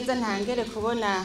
n'ubwiza ntangere kubona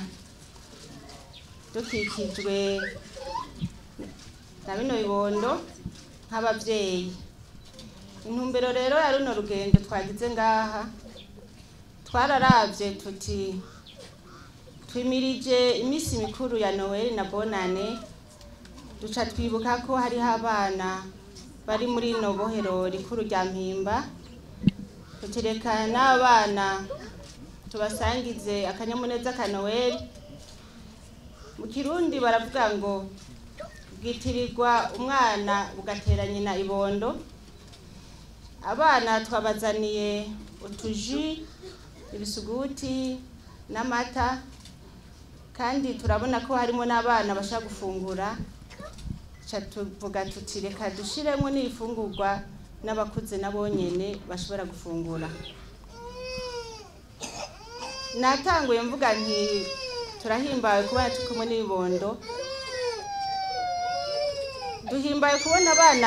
dukikijwe na bino bibondo nk'ababyeyi intumbero rero ya runo rugendo twagize ngaha twararavye tuti twimirije iminsi mikuru ya noweli na bonane duca twibuka ko hariho abana bari muri ino bohero rikuru rya mpimba tutireka n'abana tubasangize akanyamuneza ka noweli mu kirundi baravuga ngo bwitirirwa umwana bugatera nyina ibondo abana twabazaniye utuji ibisuguti n'amata kandi turabona ko harimo n'abana bashaka gufungura ca tuvuga tuti reka dushiremo n'ibifungurwa n'abakuze nabo nyene bashobora gufungura natanguye mvuga nti turahimbawe kubona turi kumwe n'ibibondo duhimbaye kubona abana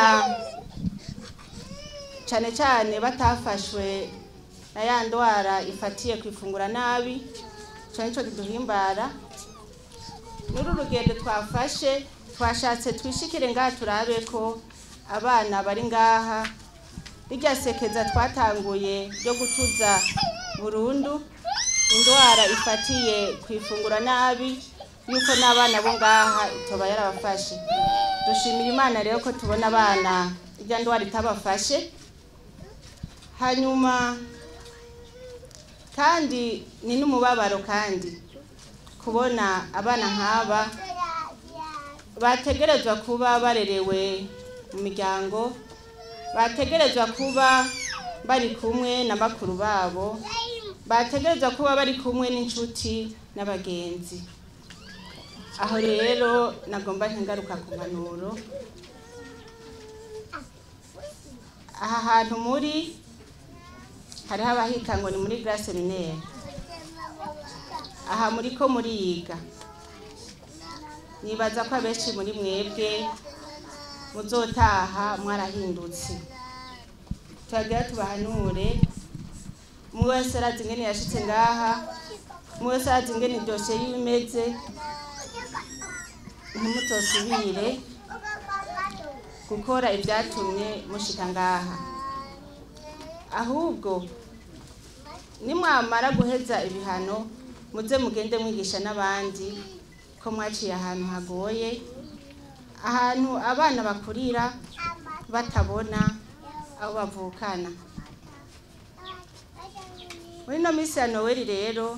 cane cane batafashwe na ya ndwara ifatiye kwifungura nabi ico nico kiduhimbara muri uru rugendo twafashe twashatse twishikire ngaha turabe ko abana bari ngaha rirya sekeza twatanguye ryo gutuza burundu indwara ifatiye kwifungura nabi yuko n'abana bo ngaha itoba yarabafashe dushimira imana rero ko tubona abana irya ndwara itabafashe hanyuma kandi ni n'umubabaro kandi kubona abana nk'aba bategerezwa kuba barerewe mu miryango bategerezwa kuba bari kumwe na bakuru babo bategerezwa kuba bari kumwe n'inshuti n'abagenzi aho rero nagomba ntingaruka ku mpanuro aha hantu muri hariho abahita ngo ni muri glace minere aha muri ko muriga nibaza ko abenshi muri mwebwe muzotaha mwarahindutse turagira tubahanure umwe wese arazi ingene yashitse ngaha umwe wese arazi ingene iryoshe yiwe imeze ntimutosubire gukora ibyatumye mushika ngaha ahubwo nimwamara guheza ibihano muze mugende mwigisha n'abandi ko mwaciye ahantu hagoye ahantu abana bakurira batabona abo bavukana muri ino minsi ya noweli rero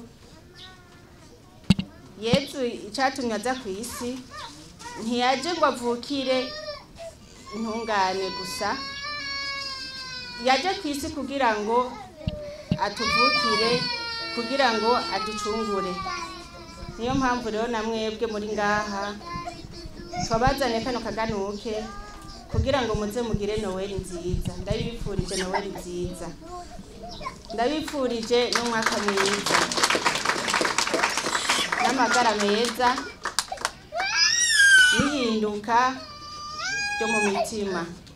yezu icatumye aza ku isi ntiyaje ngo avukire intungane gusa yaje ku isi kugira ngo atuvukire kugira ngo aducungure niyo mpamvu rero na mwebwe muri ngaha twabazanye kano kaganuke kugira ngo muze mugire noweli nziza ndabifurije noweli nziza ndabifurije n'umwaka mwiza n'amagara meza n'ihinduka ryo mu mitima